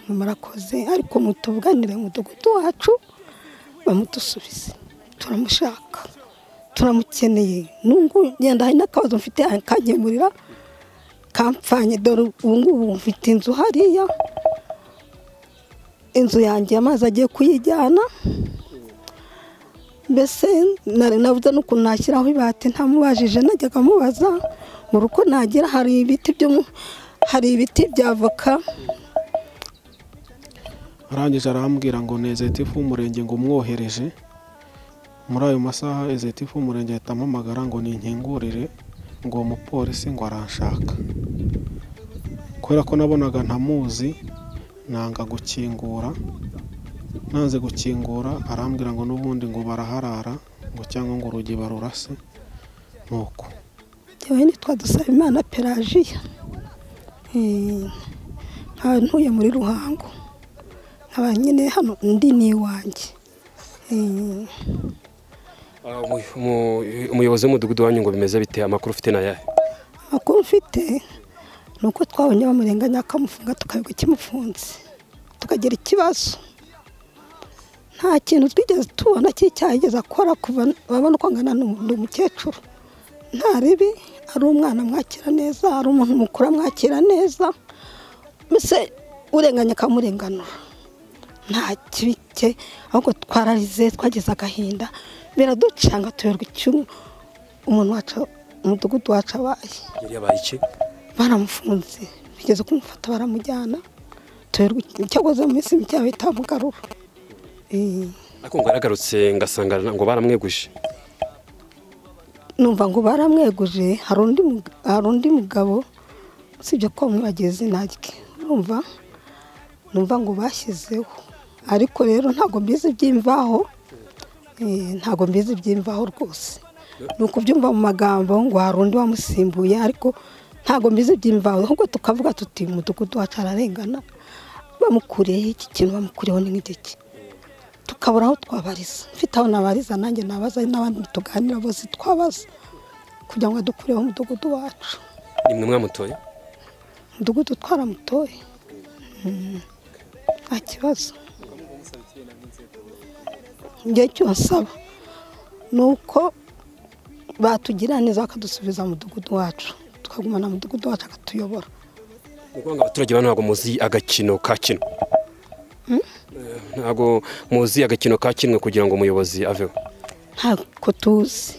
murakoze ariko mutuganire umudugudu wacu bamudusubize turamushaka turamukeneye nubwo ngenda hari n'akabazo mfite akanyemurira kampfanye dore ubu ngubu mfite inzu hariya inzu yanjye amazi agiye kuyijyana mbese navuze n'ukuntu nashyiraho ibati ntamubajije najyaga amubaza mu rugo nagira hari ibiti hari ibiti bya avoka arangije arambwira ngo ni ezetifu w'umurenge ngo umwohereje muri ayo masaha ezetifu w'umurenge ahita ampamagara ngo ninkingurire ngo uwo mupolisi ngo aranshaka kubera ko nabonaga ntamuzi nanga gukingura nanze gukingura arambwira ngo n'ubundi ngo baraharara ngo cyangwa ngo urugi barurase ni uko yewe nitwa dusaba imana pelajiya nkaba ntuye muri ruhango nkaba nyine hano undi ni iwanjye umuyobozi w'umudugudu wanyu ngo bimeze bite amakuru ufite ni ayahe amakuru mfite ni uko twabonye bamurenganya akamufunga tukabiga kimufunze tukagira ikibazo nta kintu twigeze tubona cy'icyaha yigeze akora kuva babona uko angana n'undi mukecuru nta ribi ari umwana mwakira neza ari umuntu mukuru amwakira neza mbese urenganya akamurenganura nta kibi cye ahubwo twararize twagize agahinda biraducanga tuberwa icyuma umuntu wacu umudugudu wacu abaye yari yabaye iki baramufunze bigeze kumufata baramujyana tuberwa icyagoze mu minsi mike bahita bamugarura ariko ngo yaragarutse ngasanga ngo baramweguje numva ngo baramweguje hari undi mugabo usibye ko bamwibagiye izina rye numva numva ngo bashyizeho ariko rero ntabwo mbizi iby'imvaho ntabwo mbizi iby'imvaho rwose ni ukubyumva mu magambo ngo hari undi wamusimbuye ariko ntabwo mbizi iby'imvaho ahubwo tukavuga tuti umudugudu wacu ararengana bamukuriyeho iki kintu bamukuriyeho ni nk'igiki tukabura aho twabariza mfite aho nabariza nanjye nabaza n'abandi tuganira bose twabaza kugira ngo dukureho umudugudu wacu ni mwe mwamutoye umudugudu twaramutoye nta kibazo igihe cyose aba ni uko batugira neza bakadusubiza mu mudugudu wacu tukagumana umudugudu wacu akatuyobora ni ukuvuga ngo abaturage bano ntabwo muzi agakino ka kino ntabwo muzi agakino ka kimwe kugira ngo umuyobozi aveho ntabwo tuzi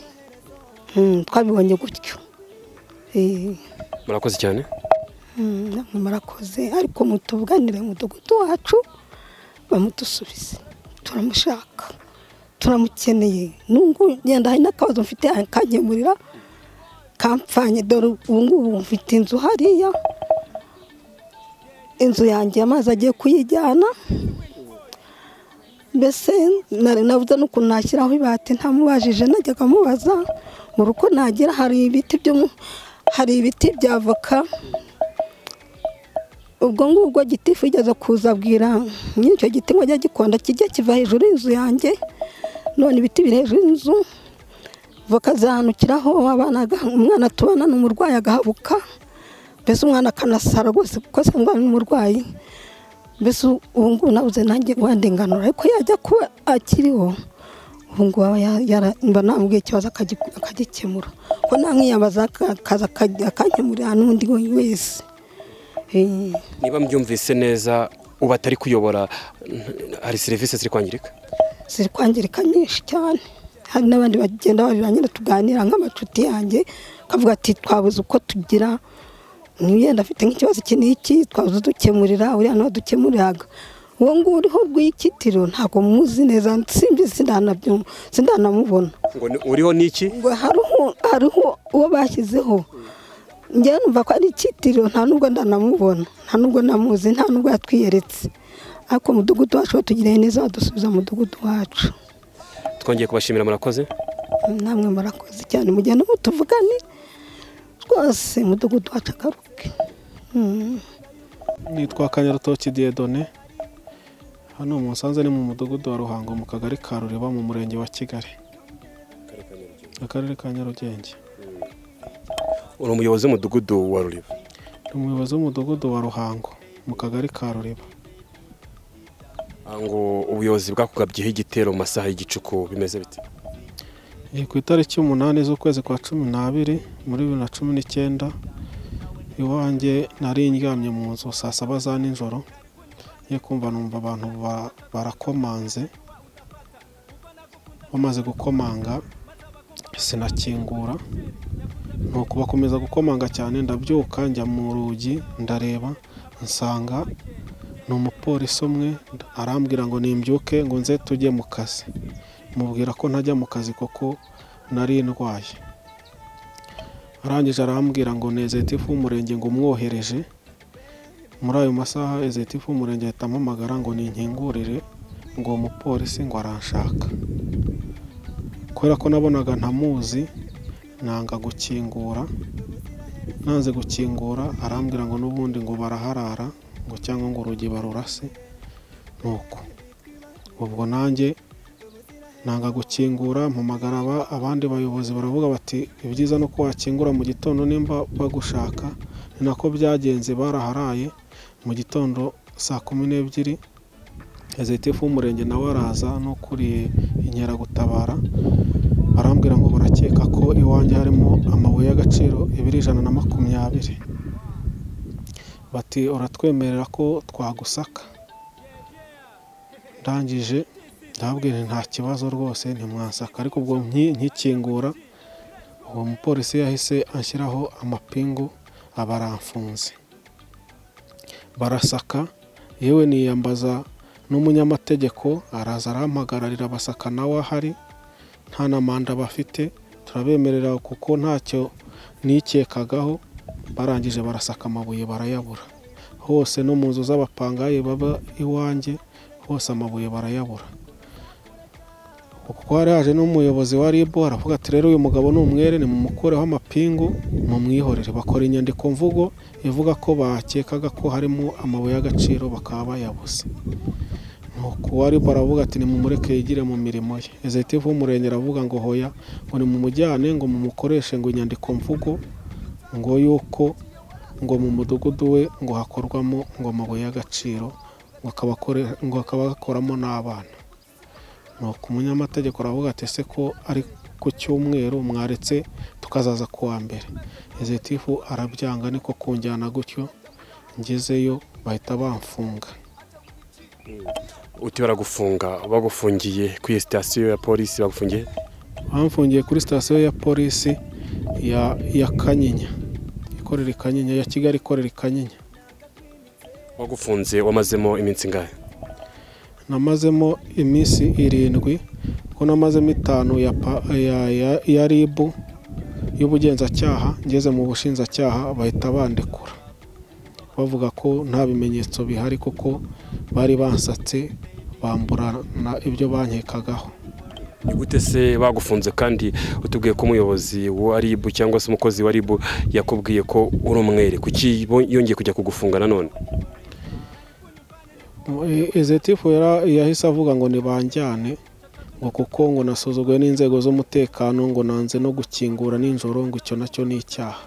twabibonye gutyo murakoze cyane murakoze ariko mutuganire umudugudu wacu bamudusubize turamushaka turamukeneye nubwo ngenda hari n'akabazo mfite akanyemurira kampfanye dore ubu ngubu mfite inzu hariya inzu yanjye amazi agiye kuyijyana mbese navuze n'ukuntu nashyiraho ibati ntamubajije najyaga amubaza mu rugo nagira hari ibiti hari ibiti bya avoka ubwo ngubwo gitifu yigeze kuza abwira nk'icyo giti ngo ajye gikonda kijya kiva hejuru y'inzu yanjye none ibiti biri hejuru y'inzu voka zihanukiraho umwana tubana ni umurwayi agahabuka mbese umwana akanasara rwose kuko asanga ni umurwayi mbese ubu ngubu nabuze nanjye wandenganura ariko yajya kuba akiriho ubu ngubu mba namubwiye ikibazo akagikemura ko namwiyambaza akaza akakemurira n'undi wese niba mbyumvise neza ubu atari kuyobora hari serivisi ziri kwangirika ziri kwangirika nyinshi cyane hari n'abandi bagenda barira nyine tuganira nk'amacuti yanjye akavuga ati twabuze uko tugira yenda afite nk'ikibazo iki n'iki twabuze udukemurira uriya ntiwadukemuriraga uwo nguwo uriho rw'ikitiro ntabwo muzi neza simbizi sindanamubona ngo uriho n'iki ngo hariho uwo bashyizeho njyewe numva ko ari ikitiro nta nubwo ndanamubona nta nubwo namuzi nta nubwo yatwiyeretse ariko umudugudu wacu batugiriye neza badusubiza umudugudu wacu twongeye kubashimira murakoze namwe murakoze cyane mugenda mutuvugane rwose umudugudu wacu akaruke nitwa kanyarutoki diyedone hano musanze ni mu mudugudu wa ruhango mu kagari ka ruriba mu murenge wa kigali akarere ka nyarugenge uri umuyobozi w'umudugudu wa ruriba ni umuyobozi w'umudugudu wa ruhango mu kagari ka ruriba ngo ubuyobozi bwakugabyeho igitero mu masaha y'igicuku bimeze bite Ni ku itariki umunani z'ukwezi kwa cumi n'abiri muri bibiri na cumi n'icyenda iwanjye nari ndyamye mu nzu saa saba za nijoro ngiye kumva numva abantu ba- barakomanze bamaze gukomanga sinakingura nuko bakomeza gukomanga cyane ndabyuka njya mu rugi ndareba nsanga ni umupolisi umwe arambwira ngo nimbyuke ngo nze tujye mu kazi mubwira ko ntajya mu kazi kuko nari ndwaye arangije arambwira ngo ni ezetifu w'umurenge ngo umwohereje muri ayo masaha ezetifu w'umurenge ahita ampamagara ngo ninkingurire ngo uwo mupolisi ngo aranshaka kubera ko nabonaga ntamuzi nanga gukingura nanze gukingura arambwira ngo n'ubundi ngo baraharara ngo cyangwa ngo urugi barurase nuko ubwo nanjye nanga gukingura mpamagara aba- abandi bayobozi baravuga bati ibyiza ni uko wakingura mu gitondo nimba bagushaka ni nako byagenze baraharaye mu gitondo saa kumi n'ebyiri ezetifu w'umurenge nawe araza n'ukuriye inkeragutabara barambwira ngo barakeka ko iwanjye harimo amabuye y'agaciro ibiri ijana na makumyabiri bati uratwemerera ko twagusaka ndangije ndababwira nti nta kibazo rwose ntimwasaka ariko ubwo nki- nkikingura uwo mupolisi yahise ashyiraho amapingu aba aramfunze barasaka yewe niyambaza n'umunyamategeko araza arampagagarira abasaka nawe ahari nta na manda bafite turabemerera kuko ntacyo nikekagaho barangije barasaka amabuye barayabura hose no mu nzu z'abapangaye baba iwanjye hose amabuye barayabura kuko hari haje n'umuyobozi wa RIB aravuga ati rero uyu mugabo ni umwere ni mumukureho amapingu mumwihorere bakora inyandiko mvugo ivuga ko bakekaga ko harimo amabuye y'agaciro bakaba bayabuze nuko wa RIB aravuga ati nimumureke yigire mu mirimo ye ezetifu w'umurenge aravuga ngo hoya ngo nimumujyane ngo mumukoreshe ngo inyandiko mvugo ngo yuko ngo mu mudugudu we ngo hakorwamo ngo amabuye y'agaciro ngo akaba akore- ngo akaba agakoramo n'abana nuko umunyamategeko aravuga ati ese ko ari ku cyumweru mwaretse tukazaza ku wa mbere ezetifu arabyanga niko kunjyana gutyo ngezeyo bahita bamfunga uti baragufunga bagufungiye ku iyo sitasiyo ya polisi bagufungiye bamfungiye kuri sitasiyo ya polisi ya ya kanyinya ikorera i kanyinya ya kigali ikorera i kanyinya bagufunze wamazemo iminsi ingahe namazemo iminsi irindwi kuko namazemo itanu ya pa- ya- ya- ya ribu y'ubugenzacyaha ngeze mu bushinjacyaha bahita bandekura bavuga ko nta bimenyetso bihari kuko bari bansatse bamburana ibyo bankekagaho Ni gute se bagufunze kandi utubwiye ko umuyobozi wa RIB cyangwa se umukozi wa RIB yakubwiye ko uri umwere kuki bo- yongeye kujya kugufunga nanone ezetifu yara- yahise avuga ngo nibanjyane ngo kuko ngo nasuzuguwe n'inzego z'umutekano ngo nanze no gukingura nijoro ngo icyo nacyo ni icyaha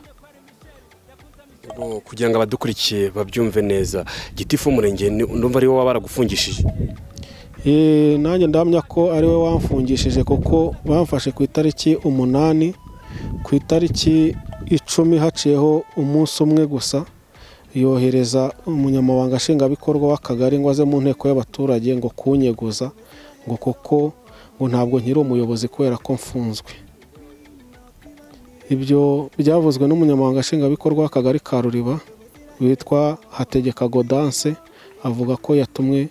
Ngo kugira ngo abadukurikiye babyumve neza gitifu w'umurenge ni- ndumva ari wowe baragufungishije Eh, nanjye ndamya ko ari we wamfungishije kuko bamfashe ku itariki umunani ku itariki icumi haciyeho umunsi umwe gusa yohereza umunyamabanga nshingwabikorwa w'akagari ngo aze mu nteko y'abaturage ngo kunyeguza ngo kuko ngo ntabwo nkiri umuyobozi kubera ko mfunzwe ibyo byavuzwe n'umunyamabanga nshingwabikorwa w'akagari ka ruriba witwa hategeka godanse avuga ko yatumwe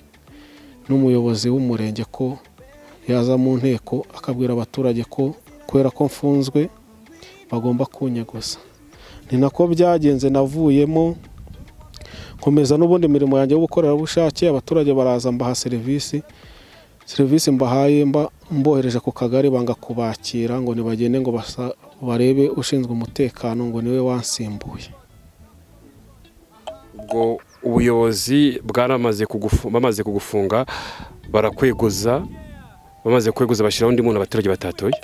n'umuyobozi w'umurenge ko yaza mu nteko akabwira abaturage ko kubera ko mfunzwe bagomba kunyeguza ni nako byagenze navuyemo nkomeza n'ubundi mirimo yanjye y'ubukorerabushake abaturage baraza mbaha serivisi serivisi mbahaye mba mbohereje ku kagari banga kubakira ngo nibagende ngo basa- barebe ushinzwe umutekano ngo niwe wansimbuye ubwo ubuyobozi bwaramaze kugufu- bamaze kugufunga barakweguza bamaze kweguza bashyiraho undi muntu abaturage batatoye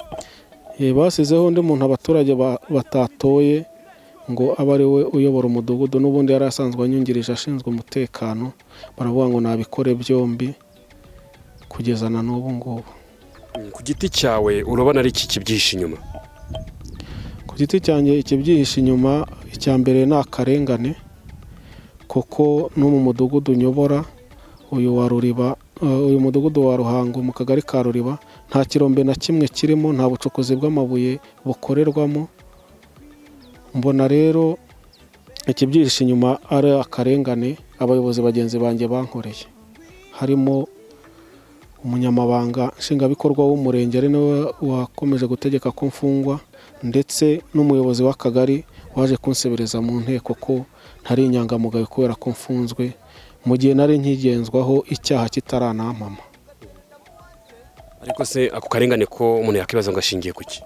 Eh, basizeho undi muntu abaturage ba- batatoye ngo abe ari we uyobora umudugudu n'ubundi yari asanzwe anyungirije ashinzwe umutekano baravuga ngo nabikore byombi kugeza na n'ubu ngubu ku giti cyawe urabona ari iki kibyihishe inyuma ku giti cyanjye ikibyihishe inyuma icya mbere ni akarengane kuko no mu mudugudu nyobora uyu wa ruriba eh, uyu mudugudu wa ruhango mu kagari ka ruriba nta kirombe na kimwe kirimo nta bucukuzi bw'amabuye bukorerwamo mbona rero ikibyihishe inyuma ari akarengane abayobozi bagenzi banjye bankoreye harimo umunyamabanga nshingwabikorwa w'umurenge ari nawe wakomeje gutegeka ko mfungwa ndetse n'umuyobozi w'akagari waje kunsebereza mu nteko ko ntari inyangamugayo kubera ko mfunzwe mu gihe nari nkigenzwaho icyaha kitaranamama ariko se ako karengane ko umuntu yakibaza ngo ashingiye ku ki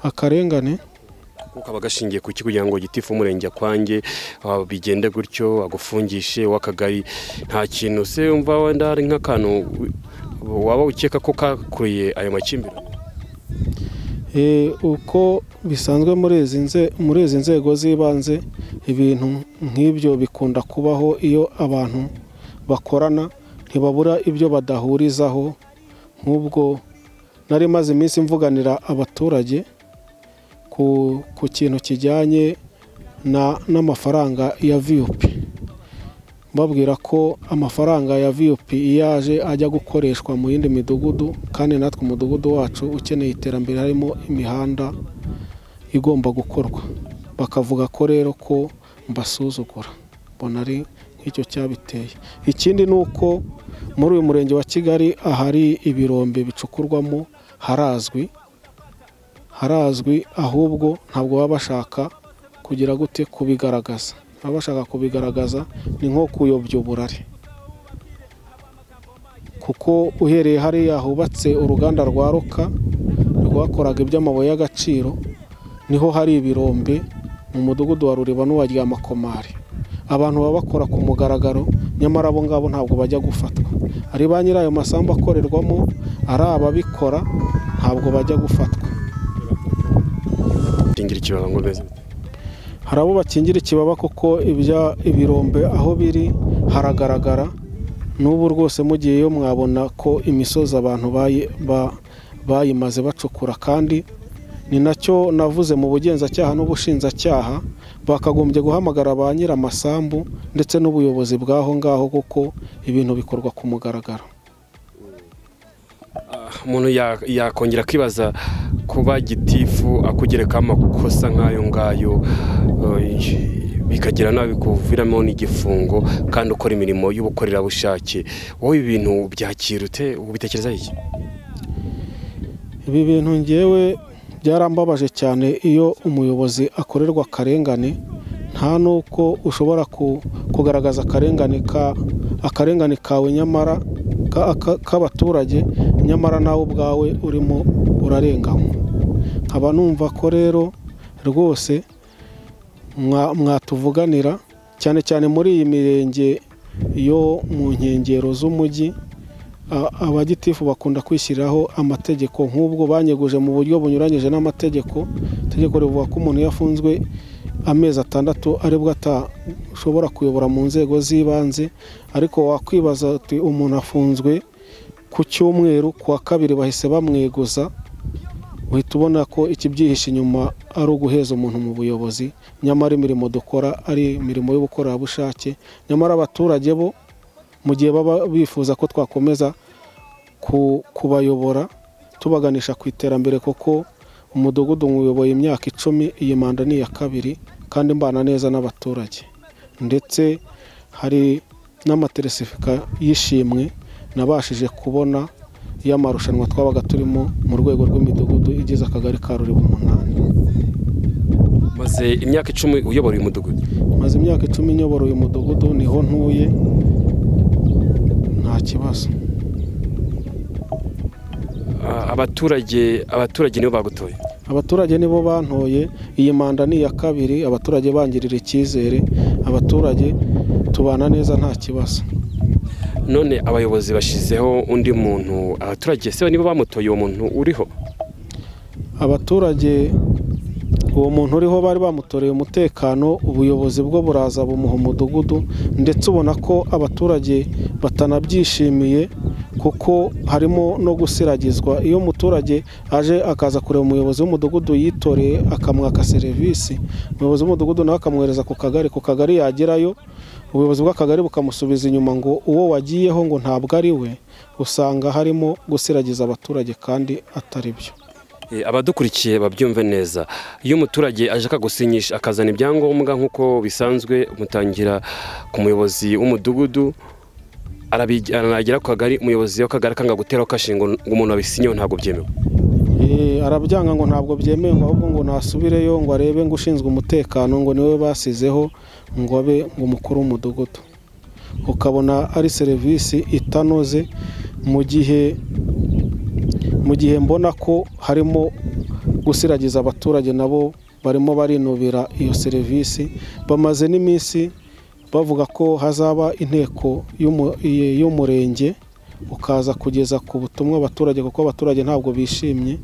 akarengane kuko aba agashingiye ku ki kugira ngo gitifu umurenge akwange ah, bigende gutyo agufungishe w'akagari nta kintu se wumva wenda hari nk'akantu waba ukeka ko kakuruye ayo makimbirane Eh, uko bisanzwe muri izi nze- muri izi nzego z'ibanze ibintu nk'ibyo bikunda kubaho iyo abantu bakorana ntibabura ibyo badahurizaho nk'ubwo nari maze iminsi mvuganira abaturage ku, ku kintu kijyanye na, n'amafaranga ya VUP mbabwira ko amafaranga ya VUP iyo aje ajya gukoreshwa mu yindi midugudu kandi natwe umudugudu wacu ukeneye iterambere harimo imihanda igomba gukorwa bakavuga ko rero ko mbasuzugura mbona ari nk'icyo cyabiteye ikindi ni uko muri uyu murenge wa kigali ahari ibirombe bicukurwamo harazwi harazwi ahubwo ntabwo baba bashaka kugira gute kubigaragaza baba bashaka kubigaragaza ni nko kuyobya uburari kuko uhereye hariya hubatse uruganda rwa ruka rwakoraga iby'amabuye y'agaciro niho hari ibirombe mu mudugudu wa ruriba n'uwa ryamakomari abantu baba bakora ku mugaragaro nyamara abo ngabo ntabwo bajya gufatwa ari ba nyiri ayo masambu akorerwamo ari ababikora ntabwo bajya gufatwa kingira ikibaba ngo beze hari abo bakingira ikibaba kuko ibya ibirombe aho biri haragaragara n'ubu rwose mugiyeyo mwabona ko imisozi abantu bayi- ba- bayimaze bacukura kandi ni nacyo navuze mu bugenzacyaha n'ubushinjacyaha bakagombye guhamagara ba nyir'amasambu ndetse n'ubuyobozi bw'aho ngaho kuko ibintu bikorwa ku mugaragaro umuntu ya- yakongera akibaza kuba gitifu akugerekaho amakosa nk'ayo ngayo eh, bikagira nabi kuviramo n'igifungo kandi ukora imirimo y'ubukorerabushake wowe ibi bintu byakira ute ubitekereza iki ibi bintu ngewe byarambabaje cyane iyo umuyobozi akorerwa akarengane nta n'uko ushobora ku- kugaragaza akarengane ka akarengane kawe nyamara ka- ka- k'abaturage nyamara nawe ubwawe urimo urarenganywa nkaba numva ko rero rwose mwa- mwatuvuganira cyane cyane muri iyi mirenge yo mu nkengero z'umujyi a- abagitifu bakunda kwishyiriraho amategeko nk'ubwo banyeguje mu buryo bunyuranyije n'amategeko itegeko rivuga ko umuntu iyo afunzwe amezi atandatu aribwo atashobora kuyobora mu nzego z'ibanze ariko wakwibaza uti umuntu afunzwe ku cyumweru ku wa kabiri bahise bamweguza uhita ubona ko ikibyihishe inyuma ari uguheza umuntu mu buyobozi nyamara imirimo dukora ari imirimo y'ubukorerabushake nyamara abaturage bo mu gihe baba bifuza ko twakomeza ku- kubayobora tubaganisha ku iterambere kuko umudugudu nywuyoboye imyaka icumi iyi manda ni iya kabiri kandi mbana neza n'abaturage ndetse hari n'amateresifika y'ishimwe nabashije kubona y'amarushanwa twabaga turimo mu rwego rw'imidugudu igize akagari ka ruriba umunani maze imyaka icumi uyobora uyu mudugudu maze imyaka icumi nyobora uyu mudugudu niho ntuye nta kibazo Ah, abaturage abaturage nibo bagutoye abaturage nibo bantoye iyi manda ni iya kabiri abaturage bangirira icyizere abaturage tubana neza nta kibazo none abayobozi bashizeho undi muntu abaturage se nibo bamutoye uwo muntu uriho abaturage uwo muntu uriho bari bamutoreye umutekano ubuyobozi bwo buraza bumuha umudugudu ndetse ubona ko abaturage batanabyishimiye kuko harimo no gusiragizwa iyo umuturage aje akaza kureba umuyobozi w'umudugudu yitoreye akamwaka serivisi umuyobozi w'umudugudu nawe akamwohereza ku kagari ku kagari yagerayo ubuyobozi bw'akagari bukamusubiza inyuma ngo uwo wagiyeho ngo ntabwo ari we usanga harimo gusiragiza abaturage kandi atari byo Eh, abadukurikiye babyumve neza iyo umuturage ashaka gusinyisha akazana ibyangombwa nk'uko bisanzwe mutangira ku muyobozi w'umudugudu arabi- aragera ku kagari umuyobozi w'akagari akanga guteraho kashinga ngo umuntu abisinyeho ntabwo byemewe Eh, arabyanga ngo ntabwo byemewe ngo ahubwo ngo nasubireyo ngo arebe ngo ushinzwe umutekano ngo niwe basizeho ngo abe ngo umukuru w'umudugudu ukabona ari serivisi itanoze mu gihe mu gihe mbona ko harimo gusiragiza abaturage nabo barimo barinubira iyo serivisi bamaze n'iminsi bavuga ko hazaba inteko y'umu- y'umurenge ukaza kugeza ku butumwa abaturage kuko abaturage ntabwo bishimye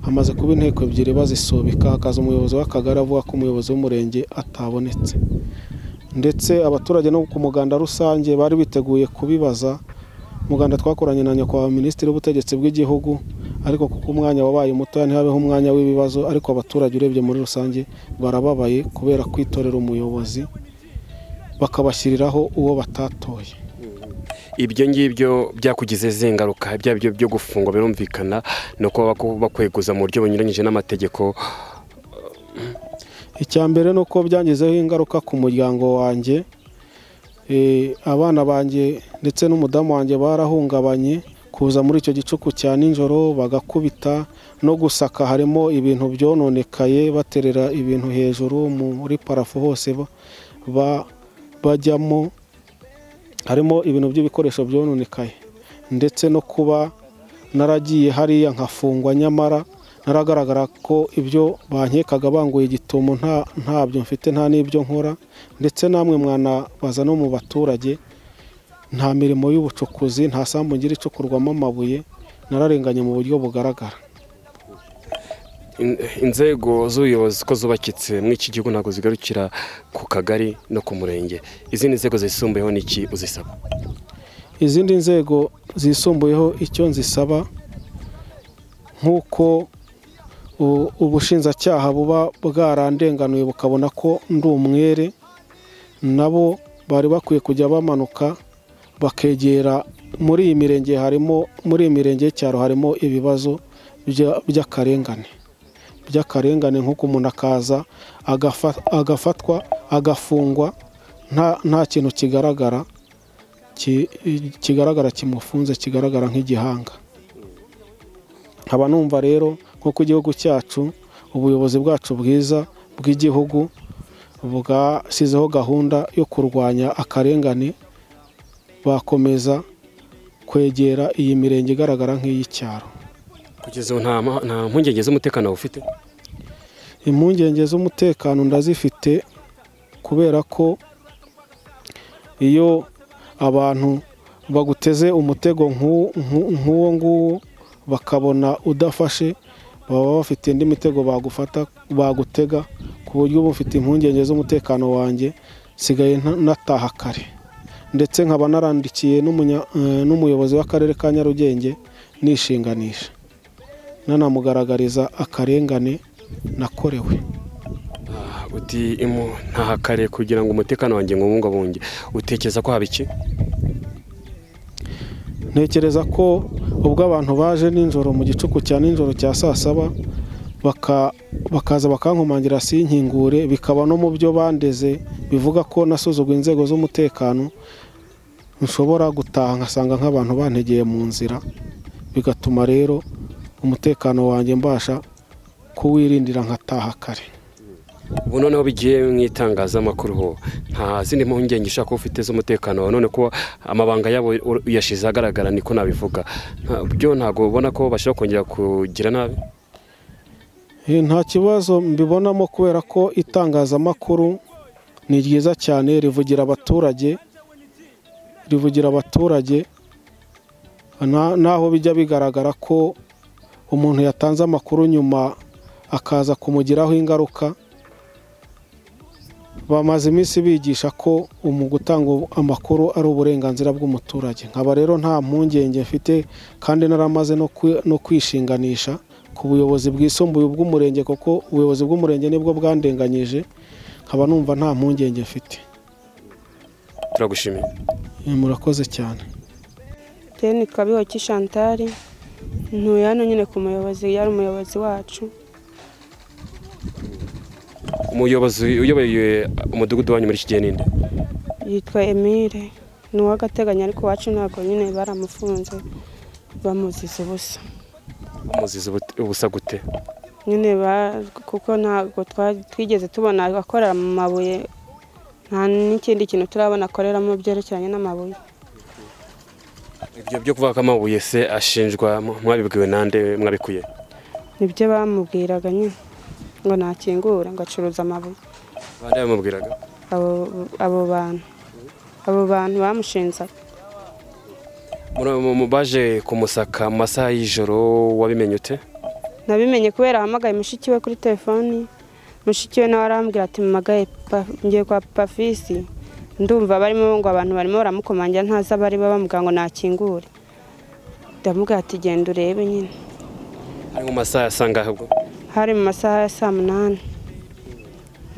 hamaze kuba inteko ebyiri bazisubika hakaza umuyobozi w'akagari avuga ko umuyobozi w'umurenge atabonetse ndetse abaturage no ku muganda rusange bari biteguye kubibaza umuganda twakoranye na nyakubahwa minisitiri w'ubutegetsi bw'igihugu ariko kuko umwanya wabaye mutoya ntihabeho umwanya w'ibibazo ariko abaturage urebye muri rusange barababaye kubera kwitorera umuyobozi bakabashyiriraho uwo batatoye ibyo ngibyo byakugize izihe ngaruka ibyo ari byo byo gufungwa birumvikana ni uko baku- bakweguza mu buryo bunyuranyije n'amategeko icya mbere ni uko byangizeho ingaruka ku muryango wanjye Eh, abana banjye ndetse n'umudamu wanjye barahungabanye kuza muri icyo gicuku cya nijoro bagakubita no gusaka harimo ibintu byononekaye baterera ibintu hejuru muri parafu hose ba- ba- bajyamo harimo ibintu by'ibikoresho byononekaye ndetse no kuba naragiye hariya nkafungwa nyamara naragaragara ko ibyo bankekaga banguye igitumo nta ntabyo mfite nta n'ibyo nkora ndetse namwe mwanabaza no mu baturage nta mirimo y'ubucukuzi nta sambu ngira icukurwamo amabuye nararenganye mu buryo bugaragara In- inzego z'ubuyobozi ko zubakitse muri iki gihugu ntabwo zigarukira ku kagari no ku murenge izindi nzego zisumbuyeho ni iki uzisaba izindi nzego zisumbuyeho icyo nzisaba nk'uko u- ubushinjacyaha buba bwarandenganuye bukabona ko ndi umwere nabo bari bakwiye kujya bamanuka bakegera muri iyi mirenge harimo muri iyi mirenge y'icyaro harimo ibibazo bya- by'akarengane by'akarengane nk'uko umuntu akaza agafa- agafatwa agafungwa nta- nta kintu kigaragara ki- kigaragara kimufunze kigaragara nk'igihanga nkaba numva rero nk'uko igihugu cyacu ubuyobozi bwacu bwiza bw'igihugu bwashyizeho gahunda yo kurwanya akarengane bakomeza kwegera iyi mirenge igaragara nk'iy'icyaro kugeza ubu nta ma- nta mpungenge z'umutekano bufite impungenge z'umutekano ndazifite kubera ko iyo abantu baguteze umutego nk'u- nk'u- nk'uwo nguwo bakabona udafashe baba bafite indi mitego bagufata bagutega ku buryo uba ufite impungenge z'umutekano wanjye nsigaye nta- nataha kare ndetse nkaba narandikiye n'umunya- eh, n'umuyobozi w'akarere ka nyarugenge nishinganisha nanamugaragariza akarengane nakorewe uti imu ntahakare kugira ngo umutekano wanjye nywubungabunge utekereza ko haba iki ntekereza ko ubwo abantu baje nijoro mu gicuku cya nijoro cya saa saba baka- bakaza bakankomangira sinkingure bikaba no mu byo bandeze bivuga ko nasuzuguye inzego z'umutekano nshobora gutaha nkasanga nk'abantu bantegeye mu nzira bigatuma rero umutekano wanjye mbasha kuwirindira nkataha kare ubu noneho bigiye mu itangazamakuru ho nta zindi mpungenge ushaka kuba ufite z'umutekano wawe none ko amabanga yabo ur- uyashize ahagaragara niko nabivuga Nta- byo ntabwo ubona ko bashobora kongera kugira nabi Eh, nta kibazo mbibonamo kubera ko itangazamakuru ni ryiza cyane rivugira abaturage rivugira abaturage na- naho bijya bigaragara ko umuntu yatanze amakuru nyuma akaza kumugiraho ingaruka bamaze iminsi bigisha ko mu gutanga amakuru ari uburenganzira bw'umuturage nkaba rero nta mpungenge mfite kandi naramaze no kwi- no kwishinganisha ku buyobozi bwisumbuye bw'umurenge kuko ubuyobozi bw'umurenge nibwo bwandenganyije nkaba numva nta mpungenge mfite turagushimiye Eh, murakoze cyane Deni Kabiho Chantal ntuye hano nyine ku muyobozi yari umuyobozi wacu umuyobozi uyoboye umudugudu wanyu muri kigihe ninde yitwa Emile ni uw'agateganyo ariko iwacu ntabwo nyine baramufunze bamuziza ubusa umuzizi ubusa gute nyine ba- kuko ntabwo twa- twigeze tubona akorera mu mabuye nta n'ikindi kintu turabona akoreramo byerekeranye n'amabuye ibyo byo kuvuga ko amabuye se ashinjwa mwabibwiwe nande mwabikuye nibyo bamubwiraga nyine ngo ntakingure ngo acuruza amabuye bande bamubwiraga abo abo bantu abo bantu bamushinzaga Muri- mu- mu- baje kumusaka mu masaha y'ijoro wabimenye ute nabimenye kubera ahamagaye mushiki we kuri telefoni mushiki we nawe arambwira ati mpamagaye pa- ngiye kwa pafisi ndumva barimo ngo abantu barimo baramukomangira ntazi abari bamubwira ngo nakingure ndamubwira ati genda urebe nyine ari mu masaha ya saa ngahe ubwo hari mu masaha ya saa munani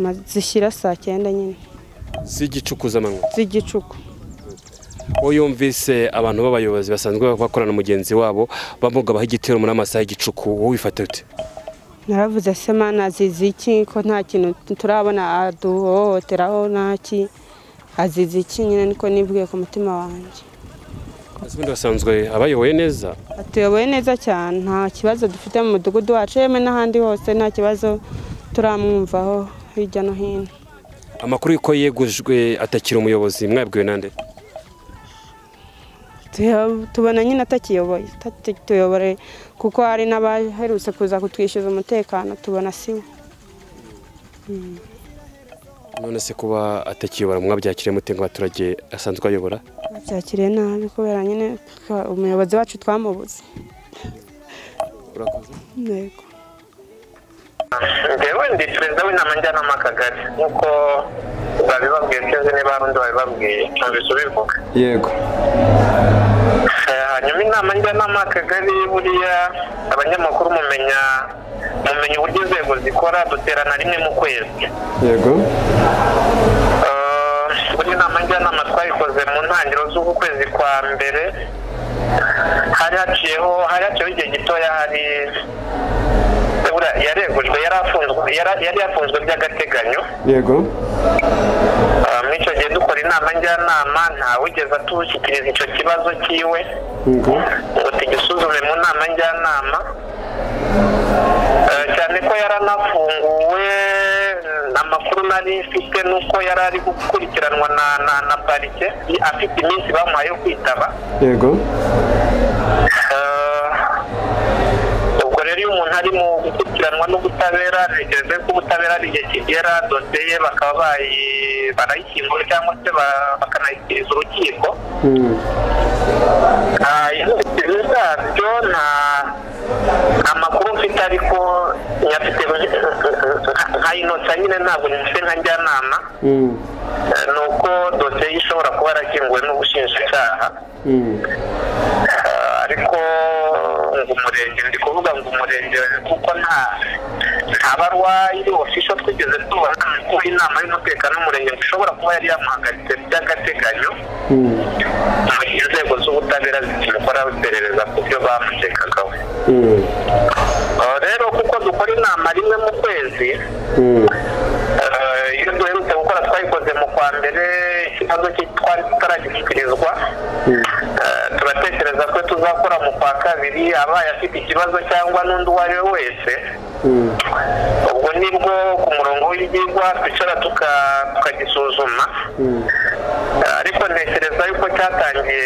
Ma- zishyira saa cyenda nyine z'igicukuzamanwa z'igicuku uwo yumvise abantu b'abayobozi basanzwe bakorana na mugenzi wabo bamugabaho igitero muri amasaha y'igicuku wowe wifata ute naravuze se mana azize iki ko nta kintu turabona aduhohoteraho ntaki azize iki nyine niko nibwiye ku mutima wanjye Ese ubundi basanzwe abayoboye neza atuyoboye neza cyane nta kibazo dufite mu mudugudu wacu yemwe n'ahandi hose nta kibazo turamwumvaho hirya no hino amakuru y'uko yegujwe atakiri umuyobozi mwabwiwe nande Tu- tubona nyine atakiyoboye atatuyobore kuko hari n'abaherutse kuza kutwishyuza umutekano tubona si we none se kuba atakiyobora mwabyakiriye mute ngo abaturage asanzwe ayobora babyakiriye nabi kubera nyine twa- umuyobozi wacu twamubuze urakoze yego njyewe ndi perezida w'inama njyanama y'akagari nk'uko babibabwiye sinzi niba hari undi babibabwiye cyumvise ubivuga yego Eh, hanyuma inama njyanama y'akagari buriya abanyamakuru mumenya mumenya uburyo inzego zikora duterana rimwe mu kwezi yego Eh, buriya inama njyanama twayikoze mu ntangiriro z'uku kwezi kwa mbere hari haciyeho hari haciyeho igihe gitoya hari buriya yaregujwe yari afunzwe yari yari yafunzwe by'agateganyo yego Ah, muri icyo gihe dukora inama njyanama ntawigeze atushyikiriza icyo kibazo cyiwe yego ngo tugisuzume mu nama njyanama Ah, cyane ko yaranafunguwe mm, amakuru nari mfite ni uko yari ari gukurikiranwa na na na parike i- afite iminsi bamuhaye yo kwitaba yego Ah, ubwo rero iyo umuntu ari mu gukurikiranwa n'ubutabera ntekereza ko ubutabera ari igihe kigera dosiye ye bakaba bayi- barayishyingura cyangwa se ba- bakanayishyikiriza urukiko Mm. Ah, inzitizi zabyo nta amakuru mfite ariko nyafite nka inota nyine ntabwo nyifite nka njyanama Mm. Eh, ni uko dosiye ye ishobora kuba yarakinguwe n'ubushinjacyaha Mm. Eh, ariko ngo umurenge ndi kuvuga ngo umurenge kuko nta nta barwa iri ofisho twigeze tubona ko inama y'umutekano w'umurenge ngo ishobora kuba yari yamuhagaritse by'agateganyo Mm. mu gihe inzego z'ubutabera zikimukora iperereza ku byo bamutekagaho Mm. Eh, rero kuko dukora inama rimwe mu kwezi Mm. eh, iyo duherutse gukora twayikoze mu kwa mbere ikibazo cye twari tutaragishyikirizwa Mm. Eh, turatekereza ko tuzakora mu kwa kabiri abaye afite ikibazo cyangwa n'undi uwo ari we wese Mm. ubwo nibwo ku murongo w'ibyigwa twicara tuka- tukagisuzuma Mm. Eh, ariko ntekereza yuko cyatangiye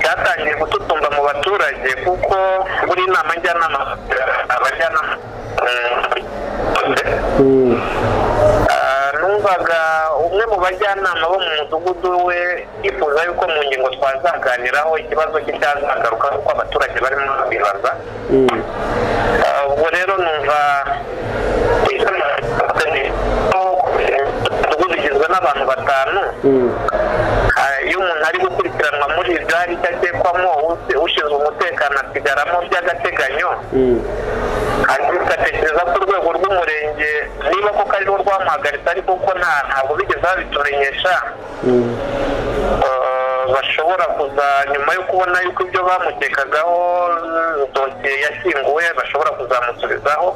cyatangiye gututumba mu baturage kuko buri inama njyanama abajyanama mm, Mm. Ah, numvaga umwe mu bajyanama bo mu mudugudu we yifuza yuko mu ngingo twazaganiraho ikibazo cye cyazagaruka kuko abaturage barimo babibaza Mm. Ah, ubwo rero rero numva umudugudu ugizwe n'abantu batanu Ah, iyo umuntu ari gukurikiranwa muri igare icyo akekwamo use- ushinzwe umutekano asigaramo by'agateganyo hanyuma ugatekereza ko urwego rw'umurenge niba koko ariho rwamuhagaritse ariko ko nta ntabwo bigeze babitumenyesha eh, bashobora kuza nyuma yo kubona yuko ibyo bamukekagaho eh, dosiye yashyinguwe bashobora kuzamusubizaho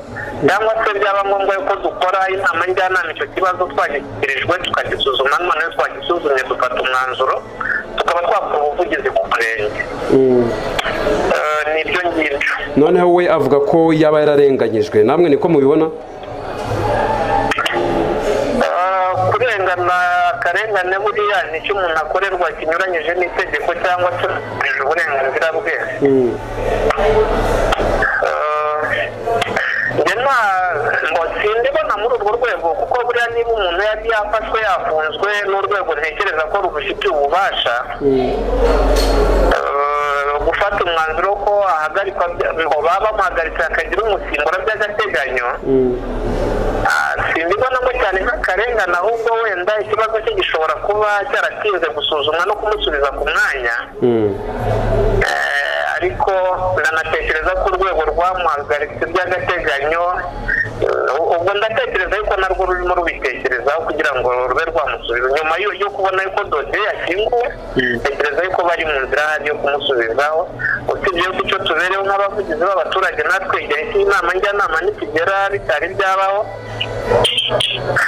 cyangwa se byaba ngombwa yuko dukora inama njyanama icyo kibazo twagishyikirijwe tukagisuzuma none twagisuzumye dufata umwanzuro tukaba twakora ubuvugizi ku murenge Eh, nibyo ngibyo noneho we avuga ko yaba yararenganyijwe namwe niko mubibona Ah, kurengana akarengane buriya ni icyo umuntu akorerwa kinyuranyije n'itegeko cyangwa se kurengeje uburenganzira bwe Ah, njye nta ngo sindibona muri urwo rwego kuko buriya niba umuntu yari yafashwe yafunzwe n'urwego ntekereza ko rubifitiye ububasha Eh, gufata umwanzuro ko ahagarikwa bya- ngo baba bamuhagaritse hakagira umusimbura by'agateganyo Ah, simbibonamo cyane nk'akarengane ahubwo wenda ikibazo cye gishobora kuba cyaratinze gusuzumwa no kumusubiza ku mwanya Eh, ariko ndanatekereza ko urwego rwamuhagaritse by'agateganyo eh, ubwo ndatekereza yuko narwo rurimo rubitekerezaho kugira ngo rube rwamusubiza nyuma yo yo kubona yuko dosiye yakinguwe tekereza yuko bari mu nzira hari yo kumusubizaho usibye yuko icyo tubereho nk'abavugizi b'abaturage natwe igihe cy'inama njyanama nikigera bitari byabaho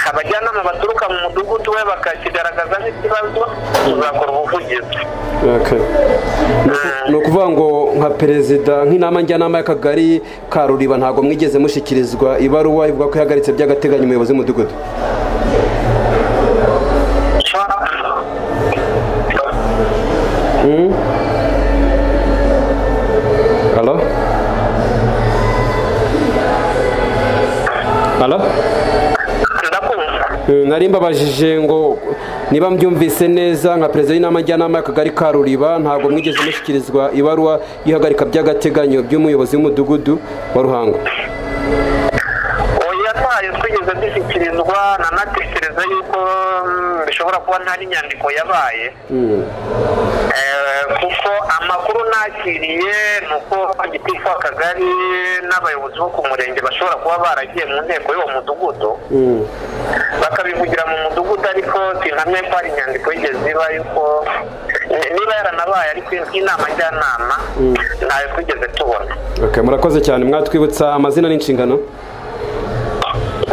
abajyanama baturuka mu mudugudu we bakakigaragaza nk'ikibazo tuzakora ubuvugizi ni ukuvuga ngo nka perezida nk'inama njyanama y'akagari ka ruriba ntabwo mwigeze mushyikirizwa ibaruwa ivuga ko ihagaritse by'agateganyo umuyobozi w'umudugudu halo halo ndakumva Mm, nari mbabajije ngo niba mbyumvise neza nka perezida w'inama njyanama y'akagari ka ruriba ntabwo mwigeze mushyikirizwa ibaruwa y'ihagarika by'agateganyo by'umuyobozi w'umudugudu wa ruhango oya ntayo twigeze dushyikirizwa nanatekereza yuko mm, bishobora kuba ntari inyandiko yabaye Mm. Eh, kuko amakuru nakiriye ni uko gitifu akagari n'abayobozi bo ku murenge bashobora kuba baragiye mu nteko y'uwo mudugudu Mm. bakabivugira mu mudugudu ariko sinamye ko hari inyandiko yigeze iba yuko niba yaranabaye ariko inama njyanama ntayo twigeze tubona Okay, murakoze cyane mwatwibutsa amazina n'inshingano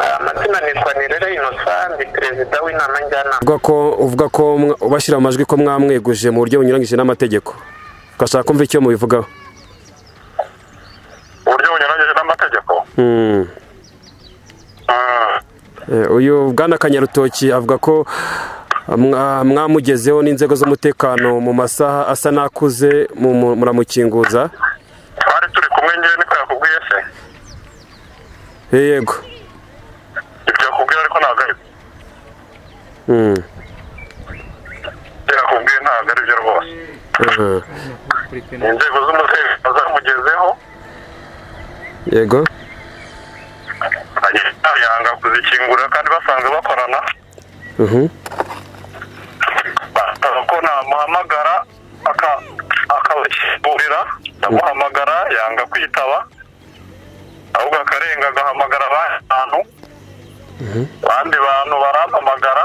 Eh, amazina nitwa nirere innocent ndi perezida w'inama njyanama uvuga ko uvuga ko mwa- ubashyira amajwi ko mwamweguje mu buryo bunyuranyije n'amategeko ugashaka kumva icyo mubivugaho uburyo bunyuranyije n'amategeko Mm. Eh, uyu bwana kanyarutoki avuga ko mwa- mwamugezeho n'inzego z'umutekano mu masaha asa n'akuze mu- mu- muramukinguza twari turi kumwe ngewe niko yakubwiye se Eh, yego ibyo yakubwiye ariko ntabwo ari Mm. ibyo yakubwiye ntabwo ari byo rwose Eh, inzego z'umutekano zamugezeho yego agenda yanga kuzikingurira kandi basanzwe bakorana Mhm. basaba ko namuhamagara aka- akabakingurira ndamuhamagara yanga kwitaba ahubwo akarenga agahamagara abandi bantu abandi bantu barampamagara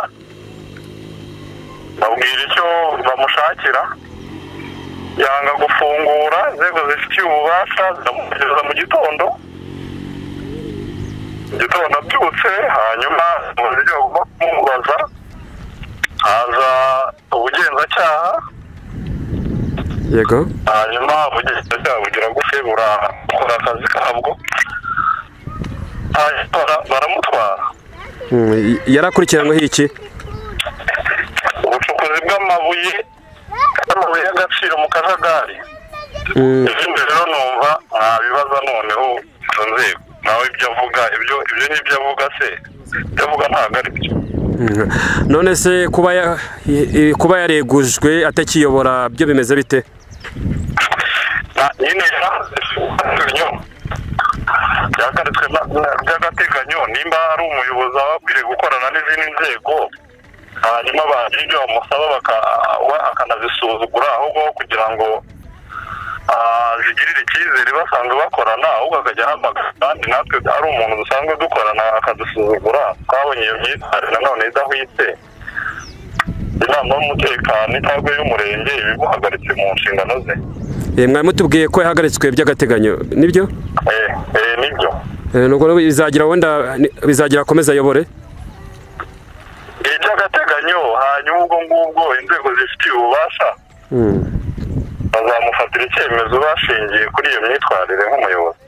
babwira icyo bamushakira yanga gufungura inzego zifitiye ububasha ziramugeza mu gitondo mu gitondo abyutse hanyuma mu buryo bwo kumubaza haza ubugenzacyaha yego hanyuma ubugenzacyaha bugira gute burakora akazi kabwo hanyuma bara- baramutwara Mm, y- yari akurikiranyweho iki ubucukuzi bw'amabuye amabuye y'agaciro mu kajagari Mm, izindi rero numva ntabibaza noneho izo nzego nawe ibyo avuga ibyo ibyo n'ibyo avuga se ibyo avuga ntabwo ari byo mm. none se kuba ya- i- i- kuba yaregujwe atakiyobora byo bimeze bite nyine yarahaze ibinyoma byagarutswe na- na- by'agateganyo nimba ari umuyobozi aba akwiriye gukorana n'izindi nzego hanyuma bagira ibyo bamusaba baka- we- akanazisuzugura ahubwo aho kugira ngo ah, zigirire icyizere basanzwe bakorana ahubwo akajya ahamagara kandi natwe ari umuntu dusanzwe dukorana akadusuzugura twabonye iyo myitwarire nanone idahwitse inama y'umutekano cyangwa y'umurenge ibimuhagaritse mu nshingano ze Eh, mwari mutubwiye ko yahagaritswe by'agateganyo nibyo eh eh, nibyo Eh, nubwo rero bizagira wenda ni- bizagira akomeze ayobore iby'agateganyo hanyuma ubwo ngubwo inzego zifitiye ububasha bazamufatira icyemezo bashingiye kuri iyo myitwarire nk'umuyobozi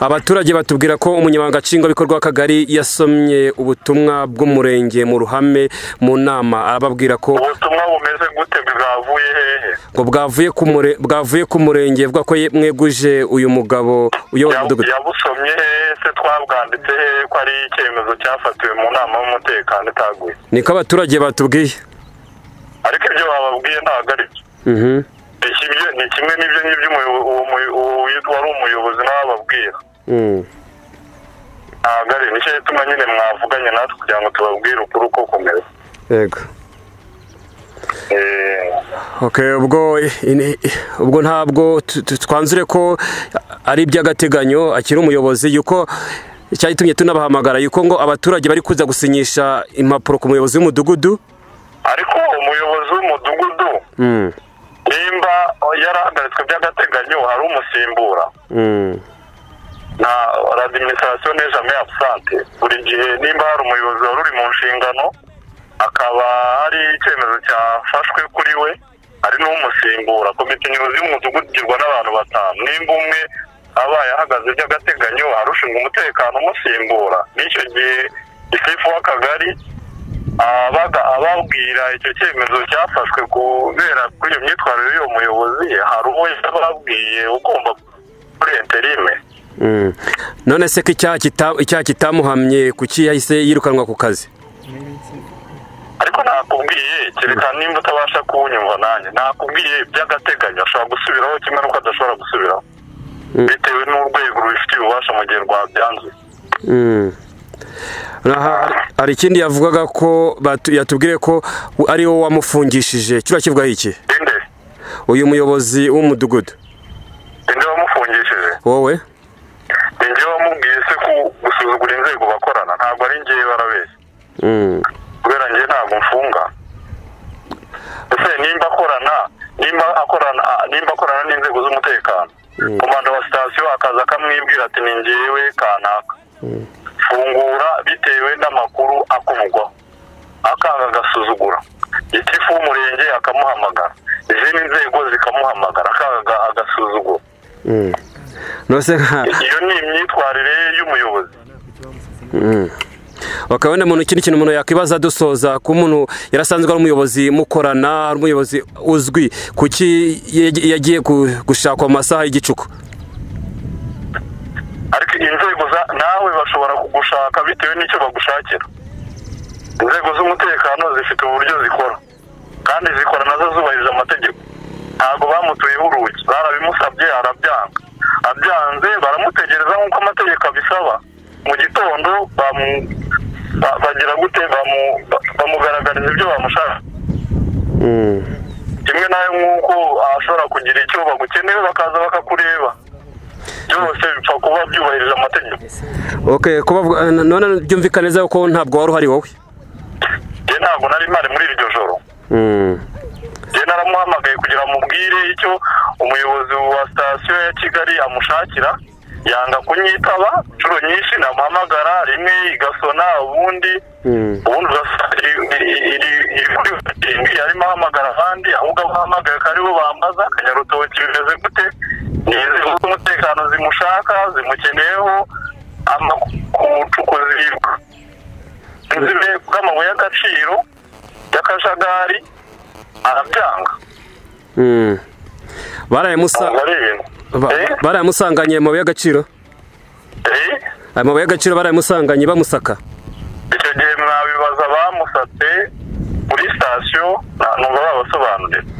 abaturage batubwira ko umunyamabanga nshingwabikorwa w'akagari yasomye ubutumwa bw'umurenge mu ruhame mu nama ababwira ko ubutumwa bumeze gute bwavuye hehe ngo bwavuye ku mure- bwavuye ku murenge avuga ko ye- mweguje uyu mugabo uyobora Ya- umudugudu yabusomye hehe se twabwanditse hehe ko ari icyemezo cyafatiwe mu nama y'umutekano itaguye niko abaturage batubwiye ariko ibyo bababwiye ntabwo ari byo Mhm. Iki byo- ni kimwe n'ibyo ngibyo umuyo- uwo muyo- uwo witwa wari umuyobozi nawe ababwira Mm. ntabwo ari nicyo gituma nyine mwavuganye natwe kugira ngo tubabwire ukuri uko kumeze yego Eh, Okay, ubwo ini- ubwo ntabwo tu- tu- twanzure ko ari iby'agateganyo akiri umuyobozi yuko icyatumye tunabahamagara yuko ngo abaturage bari kuza gusinyisha impapuro ku muyobozi w'umudugudu ariko umuyobozi w'umudugudu nimba yarahagaritswe by'agateganyo hari umusimbura na radiminisitirasiyo ne jamais absente buri gihe nimba hari umuyobozi wari uri mu nshingano akaba hari icyemezo cyafashwe kuri we hari n'umusimbura komite nyobozi y'umudugudu igirwa n'abantu batanu nimba umwe abaye ahagaze by'agateganyo hari ushinzwe umutekano umusimbura n'icyo gihe isifu w'akagari abaga ababwira icyo cyemezo cyafashwe kubera kuri iyo myitwarire y'uwo muyobozi hari uwo yababwiye ugomba kuri interime none se ko icyaha kita- icyaha kitamuhamye kuki yahise yirukanwa ku kazi ariko nakubwiye kereka nimba utabasha kuwunyumva nanjye nakubwiye by'agateganyo ashobora gusubiraho kimwe n'uko adashobora gusubiraho bitewe n'urwego rubifitiye ububasha mu gihe rwabyanze Aha, hari ikindi yavugaga ko batu- yatubwiye ko ari wowe wamufungishije kiriya kivugaho iki inde uyu muyobozi w'umudugudu inde wamufungishije wowe ni njye wamubwiye se ko gusuzugura inzego bakorana ntabwo ari njyewe barabeshya kubera njye ntabwo mfunga ese nimba akorana nimba akorana ah, nimba akorana n'inzego z'umutekano komanda wa sitasiyo akaza akamwibwira ati ni njyewe kanaka fungura bitewe n'amakuru akuvugwaho akanga agasuzugura gitifu w'umurenge akamuhamagara izindi nzego zikamuhamagara akanga agasuzugura nose nka iyo ni imyitwarire y'umuyobozi bakaba wenda umuntu ikindi kintu umuntu yakwibaza dusoza ko umuntu yarasanzwe ari umuyobozi mukorana ari umuyobozi uzwi kuki yag- yagiye gu- gushakwa mu masaha y'igicuku ariko inzego za- nawe bashobora kugushaka bitewe n'icyo bagushakira inzego z'umutekano zifite uburyo zikora kandi zikora nazo zubahiriza amategeko ntabwo bamutuyeho urugi barabimusabye arabyanga abyanze baramutegereza nk'uko amategeko abisaba mu gitondo bamu- ba- bagira gute bamu- ba- bamugaragariza ibyo bamushaka kimwe nawe nk'uko ashobora kugira icyo bagukeneye bakaza bakakureba byose bipfa kuba byubahirije amategeko okay ko bavuga- n- none byumvikane neza ko ntabwo wari uhari wowe njye ntabwo nari mpari muri iryo joro njye naramuhamagaye kugira amubwire icyo umuyobozi wa sitasiyo ya kigali amushakira yanga kunyitaba inshuro nyinshi namuhamagara rimwe igasona ubundi ubundi ugasanga iri- iri- iri- iri- iri- yarimo ahamagara ahandi ahubwo abo ahamagaye akaba aribo bambaza akanyarutoki bimeze gute ni inzego z'umutekano zimushaka zimukeneyeho amakucuku ziribwa inzime bw'amabuye y'agaciro y'akajagari arabyanga barayamusa ntabwo ari ibintu ba- Eh? barayamusanganye amabuye y'agaciro Eh? aya mabuye y'agaciro barayamusanganye bamusaka icyo gihe mwabibaza abamusatse kuri sitasiyo nta- numva babasobanurira